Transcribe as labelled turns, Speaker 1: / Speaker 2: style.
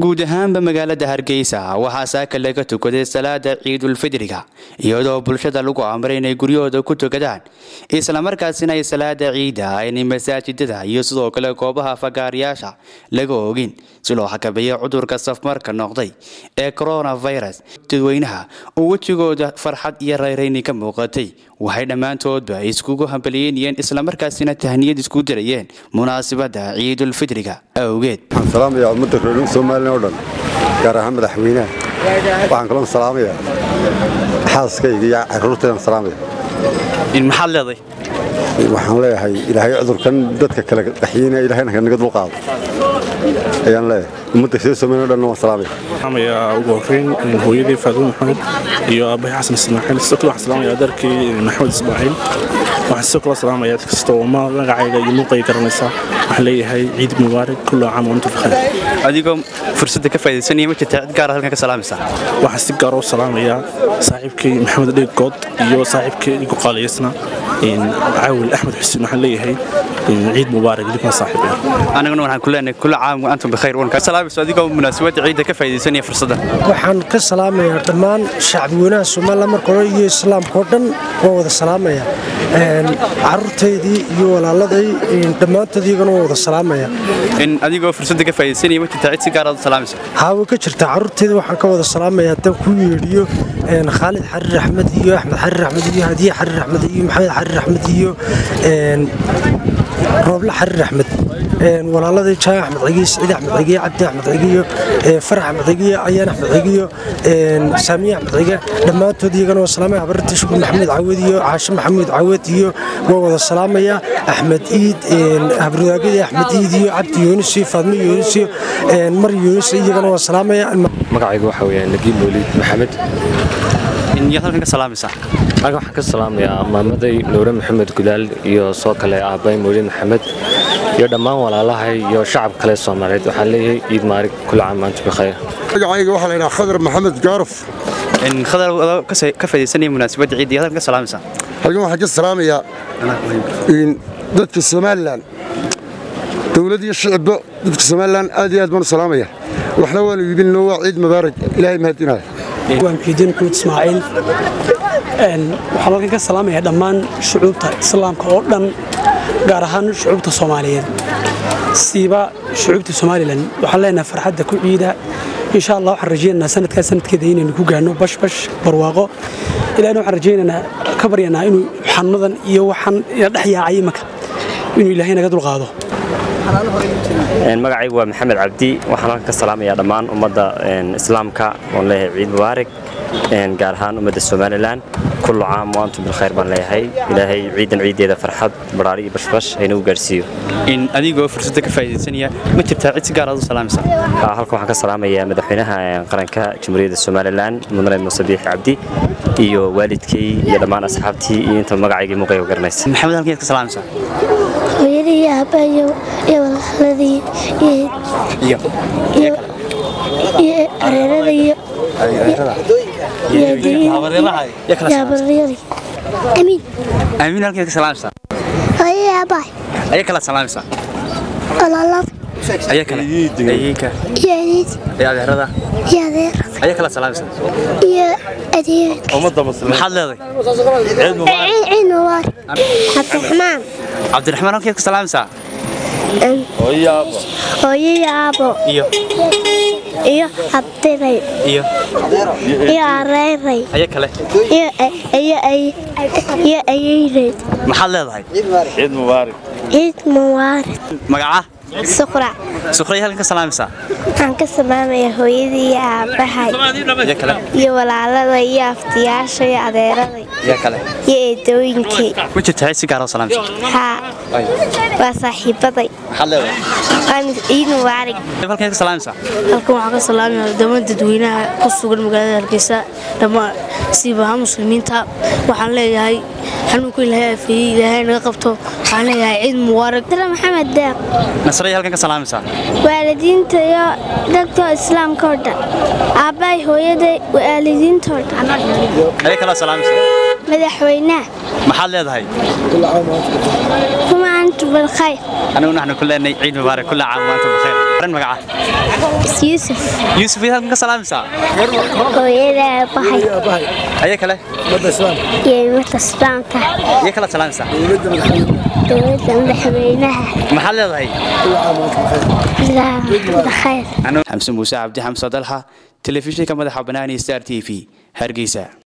Speaker 1: guud ahaanba magaalada hargeysa waxaa saaka laga tukaday salaada ciidulfidriga iyadoo bulshada lagu amray inay guryahooda ku tukadaan islamarkaasina ay salaada ciida aynay masaajidada iyo sidoo kale goobaha fagaarayaasha laga ogin si loo xakameeyo cudurka safmarka noqday ee coronavirus dadweynaha oo wejigooda farxad iyo rayrayni ka muuqatay waxay dhammaantoodba iskugu hambaliyeynayeen islamarkaasina tahniyad isku dirayeen munaasabada ciidulfidriga awgeed
Speaker 2: waxaan salaamayaa ummadda reer somalilan oo dhan gaar ahaan madaxweynaha waxaan kaloo salaamayaa xaaskayga iyo caruurtaydan salaamaya
Speaker 1: maxaad leeday
Speaker 2: waxaan leeyahay ilaahay cudurkan dadka kale qaxiyeyna ilahayna naga dulqaado ayaan leeyahay ummadda reer somalilan o dhan waan salaamaya
Speaker 3: salaamaya ugu horreyn hooyadii faadumo maxamed iyo aabbahay xasan ismaaciil sidoo kale waxaan salaamaya adeerkii maxamed ismaaciil waxaan sidoo kale salaamaya cid kasta oo magacayga iyo muuqayga garanaysa waxaan leeyahay ciid mubaarak kullu caam wa antum bikhair
Speaker 1: adigoo fursadda ka faa'idaysanaya ma jirtaa cid gaara halkan ka salaamaysaa
Speaker 3: waxaan si gaar u salaamayaa saaxiibkay maxamed dheeg good iyo saaxiibkay igu qaaliyaysna caawil axmed xuseen waxaan leeyahay ciid mubaarak idinkan saaxiib
Speaker 1: anaguna waxaan ku leenahay kullu caam wa antum bikhair waan kaa salaamayso adigoo munaasabadda ciidda ka faa'idaysanaya fursaddan
Speaker 4: waxaan ka salaamayaa dhammaan shacbweynaha somalilan marka hore iyo islaamka oo dhan waan wada salaamaya caruurtaydii iyo walaaladay dhammaantood iyagana waan wada salaamaya
Speaker 1: in adigoo fursadda ka faa'idaysanaya ma jirtaa cid si gaar aad u salaamayso
Speaker 4: haa way ka jirtaa caruurtayda waxaan ka wada salaamaya haddaan ku yeedhiyo khaalid xariir axmed iyo axmed xariir axmed iyo hadiye xariir axmed iyo maxamed xariir axmed iyo rooble xariir axmed walaaladii jaan axmed cigiyo siciid axmed cigiyo cabdi axmed cigiyo farax axmed cigiyo ayaan axmed cigiyo saamiye axmed cige dhammaantood iyagana waa salaamaya habarta shukur maxamuud cawad iyo caashe maxamuud cawad iyo waa wada salaamaya axmed iid habrudaagadii axmed iid iyo cabdi yuunus iyo faadmo yuunus iyo mar yuunus iyagana waa salaamaya
Speaker 5: magacaygu waxa weeyaan nagiib mawliid maxamed
Speaker 1: yaad halkan ka salaamaysaa
Speaker 5: halkan waxaan ka salaamayaa maamaday nuure maxamed gudaal iyo soo kale aabbay mawliid maxamed iyo dhammaan walaalahay iyo shacab kale soomaaliyeed waxaan leeyahay ciid maarig kula caam maanta bikhayr
Speaker 2: magacayga waxaa la yidhaha khadar maxamed gaaruf
Speaker 1: khadar ka faa'idaysanaya munaasabadda ciidda yaad halkan ka salaamaysaa
Speaker 2: halkan waxaan ka salaamayaa dadka somalilan dowlad iyo shicibba dadka somalilan aad iyo aad baan u salaamaya waxna waanu iibinno waa ciid mubaarak ilaahay mahadinaya
Speaker 6: waan muxiidiin kuud ismaaciil waxaan halkan ka salaamayaa dhammaan shucuubta islaamka oo dhan gaar ahaan shucuubta soomaaliyeed siiba shucuubta somalilan waxaan leenahay farxadda ku ciida insha allah waxaan rajaynaynaa sanadkaa sanadkeeda inaynu ku gaarno bashbash barwaaqo ilahna waxaan rajaynaynaa ka baryanaa inuu xanuunadan iyo waxaan dhex yaacay imanka inuu ilaahay naga dulqaado
Speaker 5: magacaygu waa maxamed cabdi waxaan halkan ka salaamayaa dhammaan ummadda islaamka oon leeyahay ciid mubaarak gaar ahaan ummadda somalilan kullu caam wa antum bilkhayr baan leeyahay ilaahay ciidan ciideeda farxad baraari iyo bashbash haynagu gaarsiiyo
Speaker 1: in adigoo fursadda ka faa'idaysanaya ma jirtaa cid si gaar aad u salaamaysaa
Speaker 5: halkan waxaan ka salaamayaa madaxweynaha qaranka jamhuuriyadda somalilan mudane muuse biixi cabdi iyo waalidkay iyo dhammaan asxaabtii iyo inta magacaygii muuqayga garanaysa
Speaker 1: maxamed halkan yaad ka salaamaysaa
Speaker 7: hooyadii iyo aabbayo iyo walaaladii iyo areerada iyo amiin
Speaker 1: amiin halkan yaad ka salaamaysaa
Speaker 7: hooyadii aabbahay
Speaker 1: ayaa kala salaamaysaa
Speaker 7: walaalada
Speaker 1: ayaa kale ayeyka
Speaker 7: iyo adeed
Speaker 1: iyo adeerada
Speaker 7: iyo adeerada
Speaker 1: ayaa kala salaamaysaa
Speaker 7: iyo adeerada
Speaker 1: maxaad leeday
Speaker 7: ciid mubaarak cabdiraxmaan
Speaker 1: cabdiraxmaan halkan yaad ka salaamaysaa
Speaker 7: hooyadii aabo
Speaker 1: iyo
Speaker 7: iyo abdiray
Speaker 1: iyo
Speaker 7: iyo areeray
Speaker 1: ayaa kale
Speaker 7: iyo iyo iyo ayeyray
Speaker 1: maxaad leedahay
Speaker 7: ciid mubaarak
Speaker 1: magaca
Speaker 7: suqra
Speaker 1: suqraya halkan ka salaamaysaa
Speaker 7: waxaan ka salaamayaa hooyadii iyo aabbahay
Speaker 1: ayaa kale
Speaker 7: iyo walaalada iyo aftiyaasha iyo adeeraday
Speaker 1: ayaa kale
Speaker 7: iyo eedooyinkii
Speaker 1: ma jirtaa cid si gaar aad u salaamaysaa
Speaker 7: haa waa saaxiibaday
Speaker 1: maxaad leedahay
Speaker 7: waan ciid mubaarak
Speaker 1: halkan yaad ka salaamaysaa
Speaker 8: halkan waxaan ka salaamayaa dhammaan dadweynaha ku sugan magaalada hargeysa dhammaan siibaha muslimiinta waxaan leeyahay xanuunku ilaahay afeeyey ilaahay naga qabto waxaan leeyahay ciid mubaarak
Speaker 7: dara maxamed deeq
Speaker 1: nasraya halkan ka salaamaysaa
Speaker 7: waalidiinta iyo dadka islaamka oo dhan aabbahay hooyaday waalidiinta oo dhan
Speaker 1: ayaa kala salaamaysaa
Speaker 7: madaxweynaha
Speaker 1: maxaad leedahay
Speaker 7: kuma antu bilkhayr
Speaker 1: aniguna waxaanu ku leenahay ciid mubaarak kulla caam wa antum bikhair
Speaker 9: magaca
Speaker 7: yuusuf
Speaker 9: yuusuf yaad halkan ka salaamaysaa
Speaker 7: hooyada aabahay
Speaker 9: ayaa kale
Speaker 7: iyo imata islaamka
Speaker 9: iyo kala salaamaysaa
Speaker 7: dowladda madaxweynaha
Speaker 9: maxaad leedahay
Speaker 7: ilaa khayr
Speaker 1: xamse muuse cabdi xamse dalxa telefishinka madaxa banaani star t v hargeysa